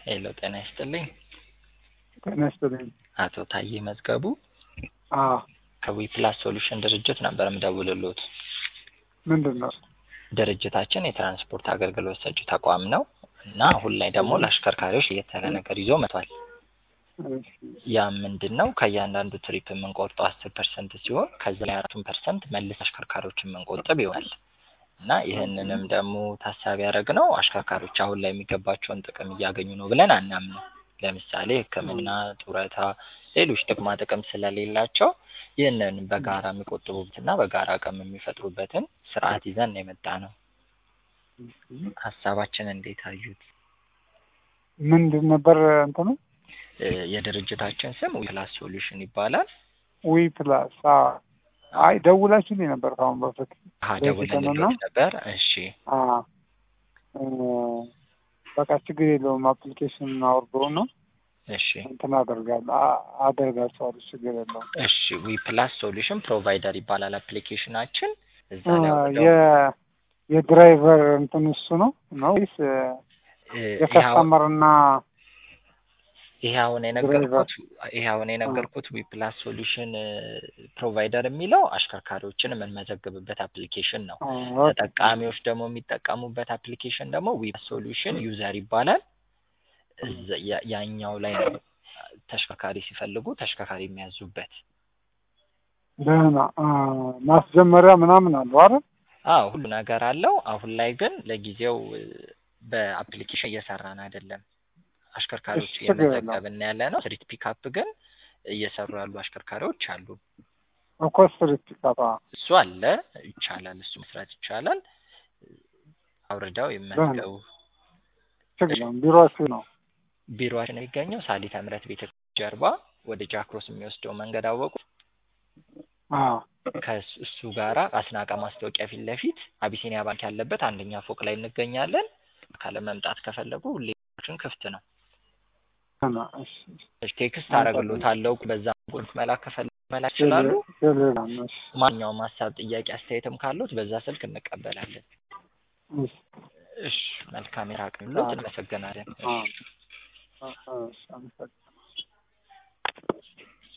ሄሎ ጤና ይስጥልኝ። ጤና ይስጥልኝ። አቶ ታዬ መዝገቡ አዎ ከዊፕላስ ሶሉሽን ድርጅት ነበር የምደውልሎት። ምንድን ነው? ድርጅታችን የትራንስፖርት አገልግሎት ሰጪ ተቋም ነው እና አሁን ላይ ደግሞ ለአሽከርካሪዎች የተለ ነገር ይዞ መጥቷል። እሺ፣ ያ ምንድን ነው? ከእያንዳንዱ ትሪፕ የምንቆርጠው አስር ፐርሰንት ሲሆን ከዚ ላይ አራቱን ፐርሰንት መልስ አሽከርካሪዎች የምንቆጥብ ይሆናል እና ይህንንም ደግሞ ታሳቢ ያደረግ ነው አሽከርካሪዎች አሁን ላይ የሚገባቸውን ጥቅም እያገኙ ነው ብለን አናምንም። ለምሳሌ ሕክምና፣ ጡረታ፣ ሌሎች ጥቅማ ጥቅም ስለሌላቸው ይህንን በጋራ የሚቆጥቡበትና በጋራ አቅም የሚፈጥሩበትን ስርዓት ይዘን ነው የመጣ ነው። ሀሳባችን እንዴት አዩት? ምንድን ነበር እንትኑ? እ የድርጅታችን ስም ዊፕላስ ሶሉሽን ይባላል። ዊ ፕላስ። አዎ። አይ ደውላችሁልኝ ነበር ከአሁን በፊት። አሀ በዚህ ደውለንልዎት ቀንና? ነበር። እሺ አዎ። እ በቃ ችግር የለውም አፕሊኬሽን አውርዶ ነው እሺ እንትን አደርጋለሁ አ- አደርጋቸዋለሁ ችግር የለውም። እሺ ዊፕላስ ሶሉሽን ፕሮቫይደር ይባላል አፕሊኬሽናችን። እዛ እ ላይ ወርደው የ- የድራይቨር እንትን እሱ ነው ነው ወይስ እ እ ይሄ አሁን- የከስተመር እና ይሄ አሁን የነገርኩት ይሄ አሁን የነገርኩት ዊፕላስ ሶሉሽን ፕሮቫይደር የሚለው አሽከርካሪዎችን የምንመዘግብበት አፕሊኬሽን ነው። አ፣ ተጠቃሚዎች ደግሞ የሚጠቀሙበት አፕሊኬሽን ደግሞ ዊፕላስ ሶሉሽን ዩዘር ይባላል። እዛ- ያ- ያኛው ላይ ነው ተሽከርካሪ ሲፈልጉ ተሽከርካሪ የሚያዙበት። ደህና አ፣ ማስጀመሪያ ምናምን አለው አይደል? አዎ ሁሉ ነገር አለው። አሁን ላይ ግን ለጊዜው እ፣ በአፕሊኬሽን እየሰራን አይደለም። አሽከርካሪዎች እሺ፣ ችግር የለውም። እየመዘገብን ያለ ነው። ስትሪት ፒካፕ ግን እየሰሩ ያሉ አሽከርካሪዎች አሉ። እኮ ስትሪት ፒካፕ አ፣ እሱ አለ፣ ይቻላል። እሱ መስራት ይቻላል። አውርደው ይመዝገቡ። ችግር የለውም። ቢሮአችሁ ነው? ቢሮችን የሚገኘው ሳሊተ ምሕረት ቤተ ጀርባ ወደ ጃክሮስ የሚወስደው መንገድ አወቁ። አዎ። ከእሱ ጋራ አስናቀ ማስታወቂያ ፊት ለፊት አቢሲኒያ ባንክ ያለበት አንደኛ ፎቅ ላይ እንገኛለን። ካለ መምጣት ከፈለጉ ሁሌችን ክፍት ነው። ደህና እሺ። እሺ፣ ቴክስት አደርግልዎታለሁ። በዛ ቁልፍ መላክ ከፈለጉ መላክ ይችላሉ። ቴሌግራም እሺ። ማንኛውም ሀሳብ፣ ጥያቄ፣ አስተያየትም ካሉት በዛ ስልክ እንቀበላለን። እሺ። እሺ፣ መልካም የራቅ ሎት። እናመሰግናለን። አ፣ እሺ። አ፣ እሺ። አመሰግናለሁ።